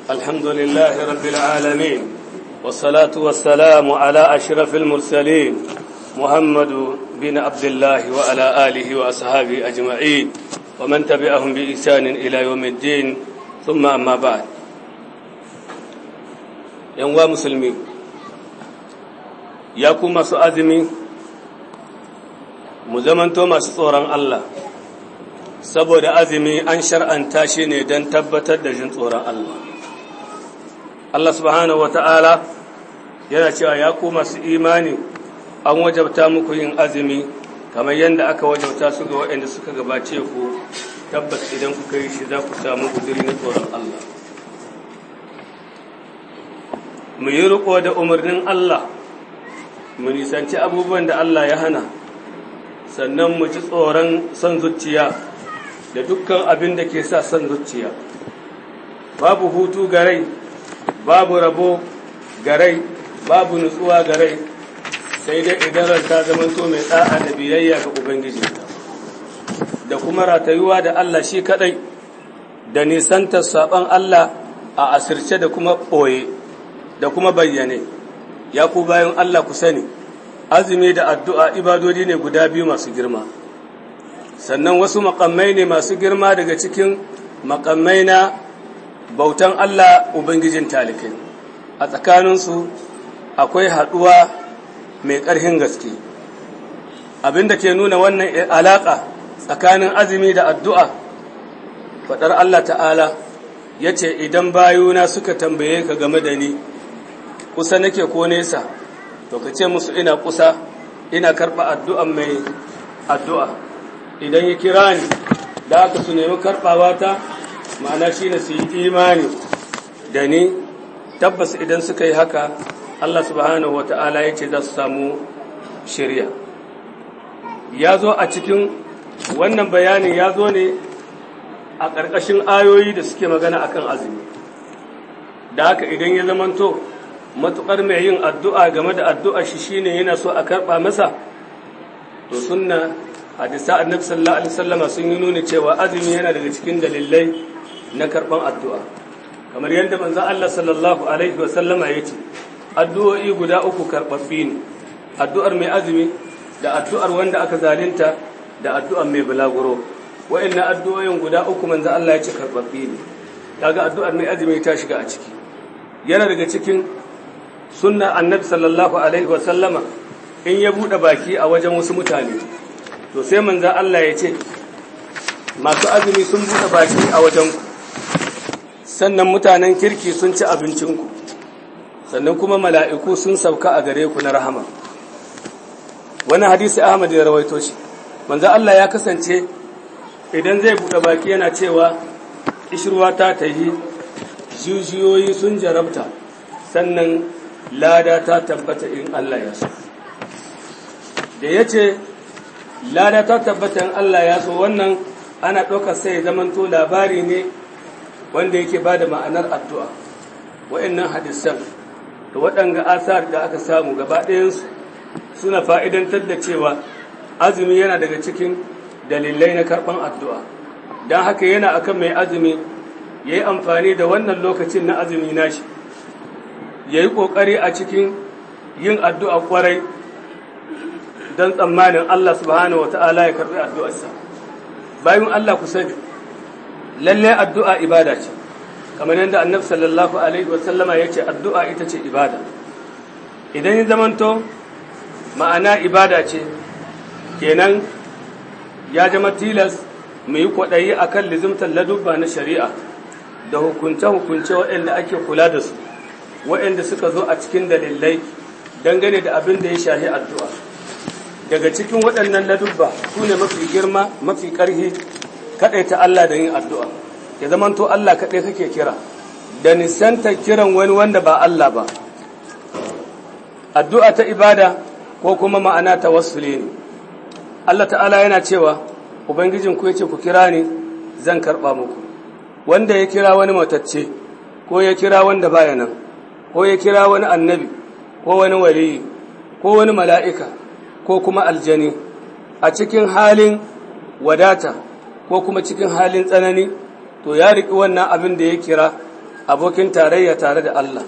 الحمد لله رب العالمين والصلاة والسلام على أشرف المرسلين محمد بن عبد الله وعلى آله وأصحابه أجمعين ومن تبعهم بإحسان إلى يوم الدين ثم أما بعد ينوى مسلمين يقوم سؤذمي مزمنتو masu tsoron Allah saboda azumi an shar'anta shi ne don tabbatar da jin tsoron Allah Allah subhanahu wata'ala yana cewa ya ku masu imani an wajabta muku yin azumi kamar yadda aka wajabta su ga waɗanda suka gabace ku tabbas idan kuka yi shi za ku samu guduri na tsoron Allah mu yi riko da umarnin Allah mu nisanci abubuwan da Allah ya hana sannan mu ci tsoron son zuciya da dukkan abin da ke sa son zuciya babu hutu garai babu rabo garai babu nutsuwa garai sai dai idan ranta zamanto mai da'a da biyayya ga ubangiji da kuma ratayuwa da Allah shi kadai da nisantar saban Allah a asirce da kuma ɓoye da kuma bayyane ya ku bayan Allah ku sani azumi da addu'a ibadodi ne guda biyu masu girma sannan wasu makamai ne masu girma daga cikin makamai na bautan Allah Ubangijin talikai a tsakaninsu akwai haɗuwa mai ƙarfin gaske abinda ke nuna wannan alaƙa tsakanin azumi da addu'a faɗar Allah ta'ala ya ce idan bayuna suka tambaye ka game da ni kusa nake ko nesa to ka ce musu ina kusa ina karɓa addu'an mai addu'a idan ya kira ni da aka su nemi karɓawa ta ma'ana shi ne su yi imani da ni tabbas idan suka yi haka Allah subhanahu wa ta'ala ya ce za su samu shirya ya zo a cikin wannan bayanin ya zo ne a ƙarƙashin ayoyi da suke magana akan azumi da haka idan ya zamanto matuƙar mai yin addu'a game da addu'a shi shine yana so a karɓa masa to sunna hadisa annabi sallallahu alaihi wasallama sun yi nuni cewa azumi yana daga cikin dalilai na karɓan addu'a kamar yadda manzon Allah sallallahu alaihi wasallama ya ce addu'o'i guda uku karɓaɓɓi ne addu'ar mai azumi da addu'ar wanda aka zalunta da addu'ar mai bulaguro wa'annan addu'o'in guda uku manzon Allah ya ce karɓaɓɓi ne kaga addu'ar mai azumi ta shiga a ciki yana daga cikin sunna annabi sallallahu alaihi wasallama in ya buɗe baki a wajen wasu mutane to sai manzan Allah ya ce masu azumi sun buɗe baki a wajenku sannan mutanen kirki sun ci abincinku sannan kuma mala'iku sun sauka a gare ku na rahama wani hadisi ahmad ya rawaito shi manzan Allah ya kasance idan zai buɗe baki yana cewa ishirwa ta tahi jijiyoyi sun jarabta sannan lada ta tabbata in Allah ya so da ya ce lada ta tabbata in Allah ya so wannan ana ɗaukar sai zamanto labari ne wanda yake ba da ma'anar addu'a wa'annan hadisan da waɗanga asar da aka samu gaba ɗayansu suna fa'idantar da cewa azumi yana daga cikin dalilai na karɓan addu'a don haka yana akan mai azumi ya yi amfani da wannan lokacin na azumi nashi ya yi ƙoƙari a cikin yin addu'a ƙwarai don tsammanin Allah subhanahu wa ta'ala ya karɓi addu'arsa. Bayan Allah ku sani, lallai addu'a ibada ce, kamar yadda annab sallallahu Alaihi wasallama ya ce addu'a ita ce ibada. Idan yi zamanto ma'ana ibada ce, kenan ya zama tilas mu yi kwaɗayi a kan lizimtar ladubba na shari'a da hukunce-hukunce waɗanda ake kula da su. waɗanda suka zo a cikin dalilai dangane da abin da ya shahi addu'a daga cikin waɗannan ladubba su ne mafi girma mafi ƙarhi kaɗai ta Allah da yin addu'a ya zamanto Allah kaɗai kake kira da nisanta kiran wani wanda ba Allah ba addu'a ta ibada ko kuma ma'ana ta wasule ne Allah ta'ala yana cewa Ubangijin ku ya ce ku kira ni zan karɓa muku wanda ya kira wani matacce ko ya kira wanda baya nan ko ya kira wani annabi ko wani waliyi ko wani mala'ika ko kuma aljani a cikin halin wadata ko kuma cikin halin tsanani to ya riƙi wannan abin da ya kira abokin tarayya tare da Allah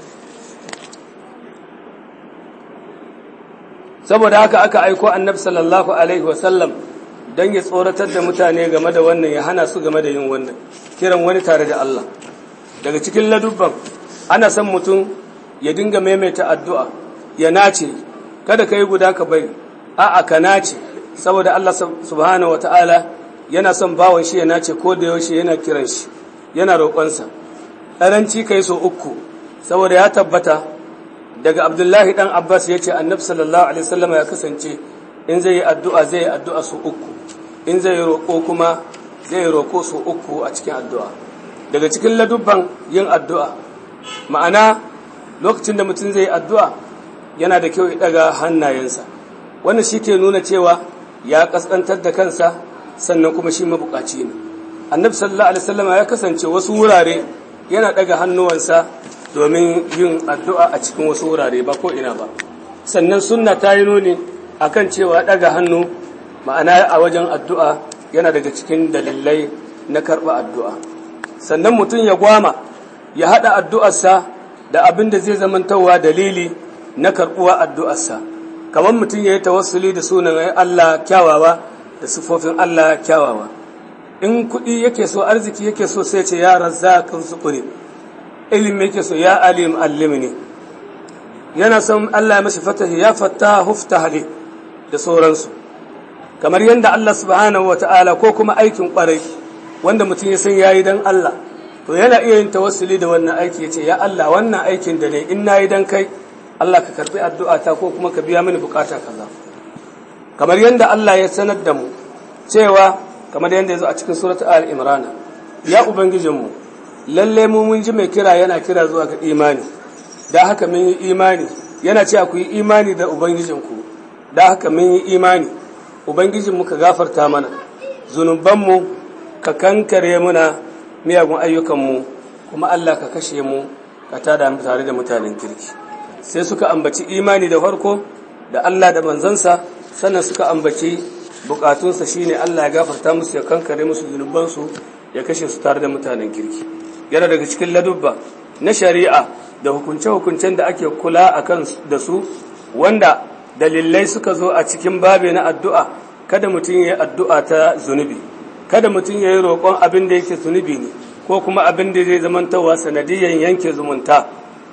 saboda haka aka aiko annabi sallallahu alaihi wasallam don ya tsoratar da mutane game da wannan ya hana su game da yin wannan kiran wani tare da Allah daga cikin ladubban ana son mutum ya dinga maimaita addu'a ya nace kada ka yi guda ka bari a'a ka nace saboda Allah subhanahu wata'ala yana son bawan shi ya nace ko da yaushe yana kiran shi yana roƙonsa ɗaranci ka yi so uku saboda ya tabbata daga abdullahi ɗan abbas ya ce annabi sallallahu alaihi wasallam ya kasance in zai yi addu'a zai yi addu'a su uku in zai yi roƙo kuma zai yi roƙo su uku a cikin addu'a daga cikin ladubban yin addu'a ma'ana lokacin da mutum zai yi addu'a yana da kyau ya ɗaga hannayensa wannan shi ke nuna cewa ya ƙasƙantar da kansa sannan kuma shi mabuƙaci ne annabi sallallahu alaihi wasallam ya kasance wasu wurare yana ɗaga hannuwansa domin yin addu'a a cikin wasu wurare ba ko ina ba sannan sunna ta yi nuni akan cewa ɗaga hannu ma'ana a wajen addu'a yana daga cikin dalilai na karɓa addu'a sannan mutum ya gwama ya haɗa addu'arsa da abin da zai zamantawa dalili na karɓuwa addu'arsa kamar mutum ya yi tawassuli da sunan Allah kyawawa da sifofin Allah kyawawa in kuɗi yake so arziki yake so sai ce ya razzaqin sukuri ilimi yake so ya alim allimni yana son Allah ya mashi fatahi ya fatta huftahli da sauransu kamar yadda Allah subhanahu wata'ala ko kuma aikin kwarai wanda mutum ya san yayi dan Allah to yana iya yin tawassuli da wannan aiki yace ya Allah wannan aikin da ne in nayi dan kai Allah ka karbi addu'ata ko kuma ka biya mini bukata kaza kamar yadda Allah ya sanar da mu cewa kamar yadda ya zo a cikin surat al-imran ya ubangijinmu lalle mu mun ji mai kira yana kira zuwa ga imani da haka mun yi imani yana cewa ku yi imani da ubangijinku da haka mun yi imani ubangijinmu ka gafarta mana zunubanmu ka kankare muna miyagun ayyukanmu kuma Allah ka kashe mu ka tada mu tare da mutanen kirki sai suka ambaci imani da farko da Allah da manzansa sannan suka ambaci bukatunsa shine Allah ya gafarta musu ya kankare musu zunubansu ya kashe su tare da mutanen kirki yana daga cikin ladubba na shari'a da hukunce-hukuncen da ake kula a kan da su wanda dalilai suka zo a cikin babe na addu'a kada mutum ya yi addu'a ta zunubi kada mutum ya yi roƙon abin da yake zunubi ne ko kuma abin da zai zamantawa sanadiyyar yanke zumunta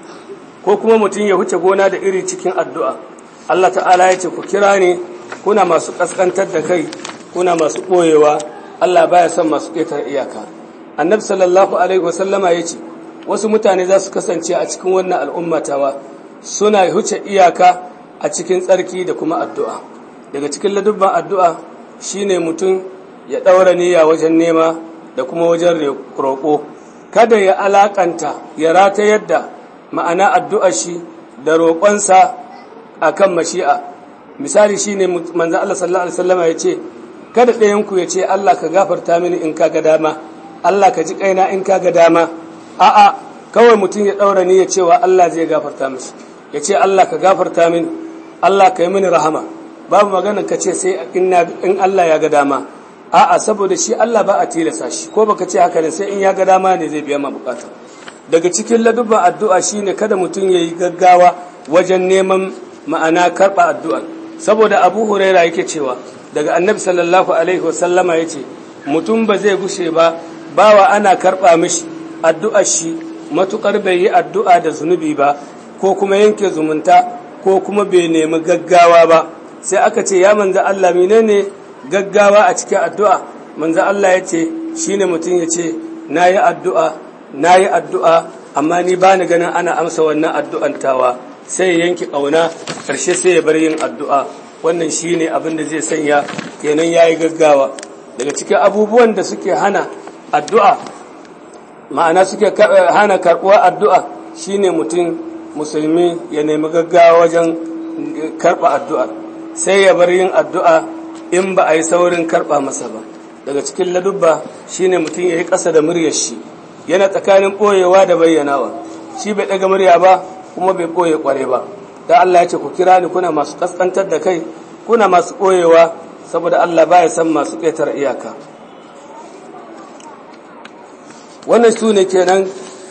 ko kuma mutum ya huce gona da iri cikin addu'a Allah ta'ala ya ce ku kira ne kuna masu ƙasƙantar da kai kuna masu ɓoyewa Allah baya son masu ƙetar iyaka annabi sallallahu alaihi wasallama ya ce wasu mutane za su kasance a cikin wannan al'ummatawa suna huce iyaka a cikin tsarki da kuma addu'a daga cikin ladubban addu'a shine mutum ya ɗaura niyya wajen nema da kuma wajen roƙo kada ya alaƙanta ya rata yadda ma'ana addu'ar shi da roƙonsa a kan mashi'a misali shi ne manzan Allah sallallahu Alaihi wasallama ya ce kada ɗayanku ya ce Allah ka gafarta mini in ka ga dama Allah ka ji ƙaina in ka ga dama a'a kawai mutum ya ɗaura ni ya cewa Allah zai gafarta mishi ya ce Allah ka gafarta mini Allah ka yi mini rahama babu magana ka ce sai in Allah ya ga dama a'a saboda shi Allah ba a tilasa shi ko baka ce haka ne sai in ya ga dama ne zai biya ma bukata daga cikin ladubban addu'a shine kada mutum ya yi gaggawa wajen neman ma'ana karɓa addu'a saboda abu huraira yake cewa daga annabi sallallahu alaihi wasallama ya ce mutum ba zai gushe ba bawa ana karɓa mishi addu'ar shi matuƙar bai yi addu'a da zunubi ba ko kuma yanke zumunta ko kuma bai nemi gaggawa ba sai aka ce ya manza Allah menene gaggawa a cikin addu'a manza Allah ya ce shine mutum ya ce na yi addu'a na yi addu'a amma ni ba ni ganin ana amsa wannan addu'an tawa sai ya yanke ƙauna ƙarshe sai ya bar yin addu'a wannan shi ne abin da zai sanya kenan ya yi gaggawa daga cikin abubuwan da suke hana addu'a ma'ana suke hana karɓuwa addu'a shi ne mutum musulmi ya nemi gaggawa wajen karɓa addu'a sai ya bar yin addu'a in ba a yi saurin karɓa masa ba daga cikin ladubba shi ne mutum ya yi ƙasa da muryar shi yana tsakanin ɓoyewa da bayyanawa shi bai ɗaga murya ba kuma bai ɓoye ƙware ba da Allah ya ce ku kira ni kuna masu ƙasƙantar da kai kuna masu ɓoyewa saboda Allah baya san masu ƙetar iyaka wannan su ne kenan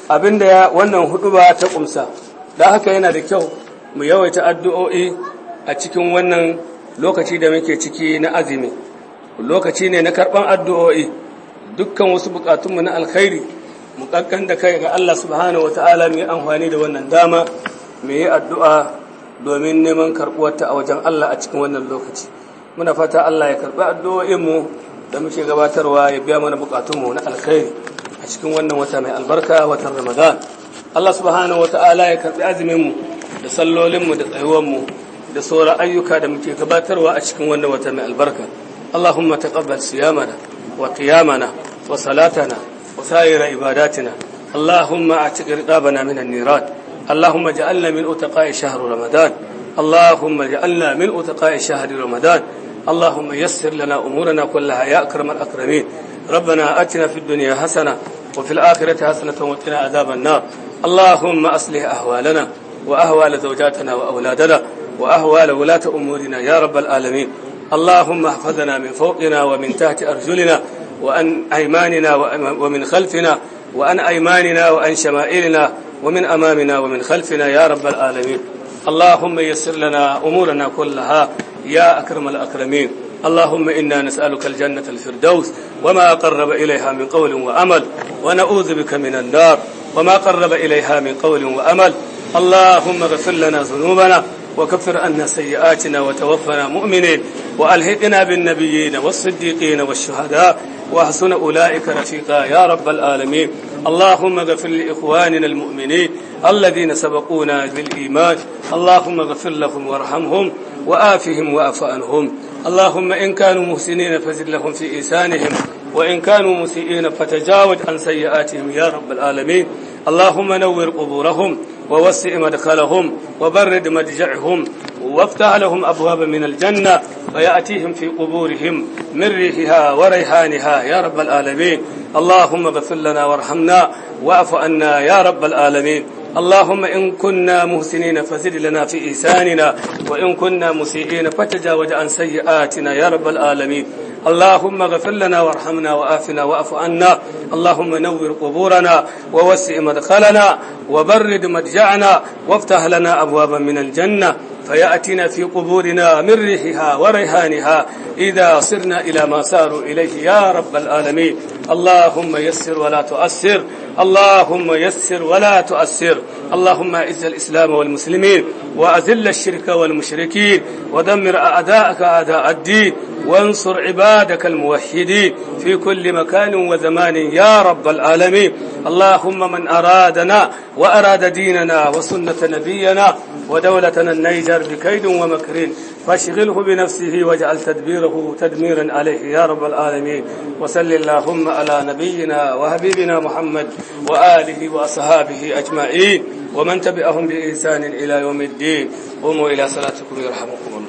abinda ya wannan huduba ta kumsa da haka yana da kyau mu yawaita addu'o'i a cikin wannan lokaci da muke ciki na azumi lokaci ne na karban addu'o'i dukkan wasu bukatunmu na alkhairi mu kankan da kai ga Allah subhanahu wataala mu yi amfani da wannan dama mu yi addu'a domin neman karbuwarta a wajen Allah a cikin wannan lokaci muna fata Allah ya karbi addu'o'inmu da muke gabatarwa ya biya mana bukatunmu na alkhairi a cikin wannan wata mai albarka watan Ramadan Allah subhanahu wata'ala ya karbi azuminmu da sallolinmu da tsayuwanmu da sauran ayyuka da muke gabatarwa a cikin wannan wata mai albarka Allahumma taqabbal siyamana wa qiyamana wa salatana wa sa'ira ibadatina Allahumma a'tiq riqabana min an-niran Allahumma ij'alna min utaqa'i shahr Ramadan Allahumma ij'alna min utaqa'i shahr Ramadan اللهم يسر لنا أمورنا كلها يا أكرم الأكرمين ربنا أتنا في الدنيا حسنة وفي الآخرة حسنة وقنا عذاب النار اللهم أصلح أهوالنا وأهوال زوجاتنا وأولادنا وأهوال ولاة أمورنا يا رب العالمين اللهم احفظنا من فوقنا ومن تحت أرجلنا وأن أيماننا ومن خلفنا وأن أيماننا وأن شمائلنا ومن أمامنا ومن خلفنا يا رب العالمين اللهم يسر لنا أمورنا كلها يا أكرم الأكرمين اللهم إنا نسألك الجنة الفردوس وما قرب إليها من قول وأمل ونعوذ بك من النار وما قرب إليها من قول وأمل اللهم اغفر لنا ذنوبنا وكفر عنا سيئاتنا وتوفنا مؤمنين وألهقنا بالنبيين والصديقين والشهداء وحسن أولئك رفيقا يا رب العالمين اللهم اغفر لإخواننا المؤمنين الذين سبقونا بالإيمان اللهم اغفر لهم وارحمهم وآفهم وأف عنهم اللهم إن كانوا محسنين فزد لهم في إيسانهم وإن كانوا مسيئين فتجاوز عن سيئاتهم يا رب العالمين اللهم نور قبورهم ووسع مدخلهم وبرد مدجعهم وافتح لهم أبواب من الجنة ويأتيهم في قبورهم من ريحها وريحانها يا رب العالمين اللهم اغفر لنا وارحمنا واعف عنا يا رب العالمين اللهم إن كنا محسنين فزد لنا في إحساننا وإن كنا مسيئين فتجاوز عن سيئاتنا يا رب العالمين اللهم اغفر لنا وارحمنا وآفنا واعف عنا اللهم نور قبورنا ووسع مدخلنا وبرد مدجعنا وافتح لنا أبوابا من الجنة فيأتينا في قبورنا من ريحها وريحانها إذا صرنا إلى ما ساروا إليه يا رب العالمين اللهم يسر ولا تؤسر اللهم يسر ولا تؤسر اللهم اعز الإسلام والمسلمين وأذل الشرك والمشركين ودمر أعداءك أعداء الدين وانصر عبادك الموحدين في كل مكان وزمان يا رب العالمين اللهم من أرادنا وأراد ديننا وسنة نبينا ودولتنا النيجر بكيد ومكر فاشغله بنفسه واجعل تدبيره تدميرا عليه يا رب العالمين وسل اللهم على نبينا وحبيبنا محمد وآله وأصحابه أجمعين ومن تبعهم بإحسان إلى يوم الدين قوموا إلى صلاتكم يرحمكم الله